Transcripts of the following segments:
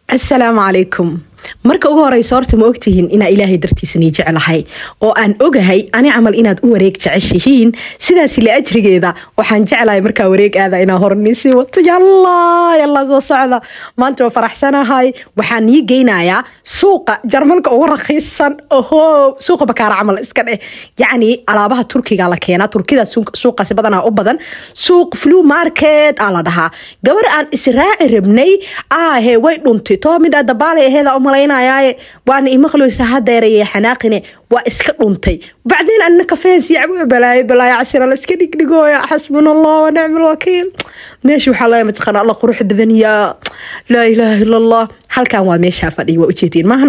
asalaamu calaykum marka ugu horeysa horta ma ogtihiin inaa ilaahay dartiisanii jeclahay oo aan ogahay ani camal inaad u wareeg jeceshihiin sidaas la ajrigeeda waxaan jeclahay markaa wareeg aada inaa horniisii wato yalla yalla soo socda maanta waa faraxsanahay waxaan nii geynayaa suuqa jarmalka ugu rakiisan oho suuqa bakaara camal iska dheh yacni alaabaha turkiga la keenaa turkida suuqaasi badanaa u badan suuq flu market aa la dhahaa gabar aan israaci rabnay aahe way dhuntay too midhaa dabaalay aheeda umalaynayaaye waana imaqloysa hadeeraya xanaaqine waa iska dhuntay bacdeen anna kafees yacbo balaayo balaayo casira la iska dhigdhigooya xasbuna allah wa nicma alwakiil meesha waxaa laga mataqaana alla qurux badan yaa laa ilaaha ila allah halkan waa meeshaa fadhiya waa ujeediin maahno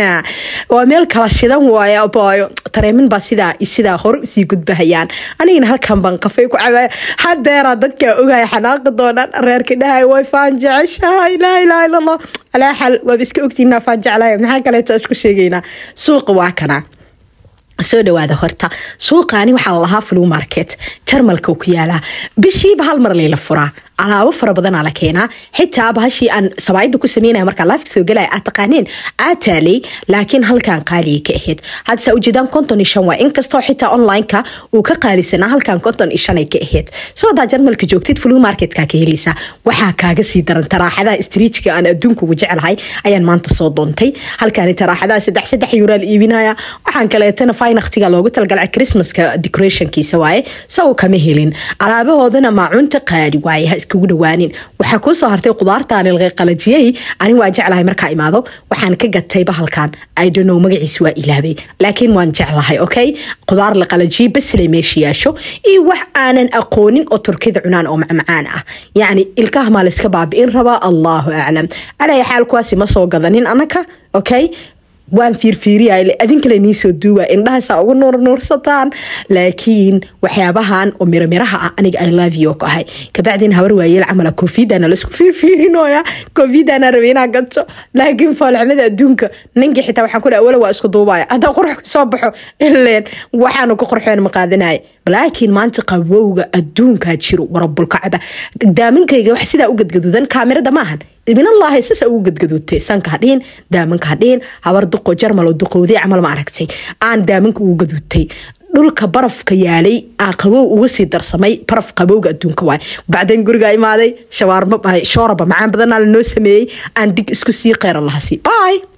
waa meel kala shidan waaya baayo tareemin baa sidaa sidaa hore usii gudbahayaan anigana halkan baan kafey ku cabaya hadeeraa dadkaa ogaya xanaaqi doonaan reerka dhahay way faan jeceshahay laa ilaaha ila allah alaa xal waaba iska ogtiinaa faan jeclahay maxaa kaleeto isku sheegaynaa suuqa waa kana soo dhawaada horta suuqaani waxaa lalahaa flu market jarmalka ku yaalaa bishiiba hal mar layla furaa alaabo fara badanaa la keenaa xitaa bahashii aan sabaayada ku sameynaya markaa laafka soo galaya aad taqaaneen aad taalay laakiin halkan qaaliya ka ahayd hadse ujeedaan konton iyo shan waa inkastoo xitaa onlineka uu ka qaalisanaa halkan konton iyo shanay ka ahayd soo hadaa jarmalka joogtid flu marketka ka helaysaa waxaa kaaga sii daran taraaxadaha striijka aan adduunka ugu jecelahay ayaan maanta soo doontay halkaani taraaxadaha saddex saddex yuuraa la iibinaya waxaan kaleetana faynaktiga loogu talagalay christmaska decorationkiisa waaye sago kama helin alaabahoodana maacunta qaali waaye iskugu dhawaanin waxaa kuu soo hartay qudaartaan ilqay qalajiyey ani waa jeclahay markaa imaado waxaan ka gatay bahalkan idonow magaciis waa ilaabay laakiin waan jeclahay okay qudaar la qalajiyey baslay meesha yaasho iyo wax aanan aqoonin oo turkida cunaan oo macmacaan ah yacni ilkaha maa layska baabi'in rabaa allahu aclam alaya xaal kuwaasi ma soo gadanin anaka okay waan fiirfiiriya adinkale niisoo duuba indhahasa ugu nuurnuursataan laakiin waxyaabahan oo miramiraha ah aniga i love you ahay kabacdin habar waayeel camala covidana laisku fiirfiirinoya covidana rabe inaa gato laakiin foolxumada adduunka ninkii xitaa waxaan ku awala waa isku duubaya haddaa qurux kasoo baxo ileen waxaanu ku qorxeen ma qaadanaya laakiin maanta qabowga adduunkaa jiro warabulkacba daaminkayga wax sidaa u gadgadudan kaamirada maahan ibinallaahi sasa ugu gadgaduutay sanka hadhiin daamanka hadhiin habar duqo jarmal oo duqowday camal ma aragtay aan daamanka ugu gaduutay dhulka barafka yaalay aa qabow uga sii darsamay baraf qabowga adduunka waay bacdeen guriga imaaday shawaarma shooraba macaan badanaa lanoo sameeyey aan dig isku sii qeyra lahasi bye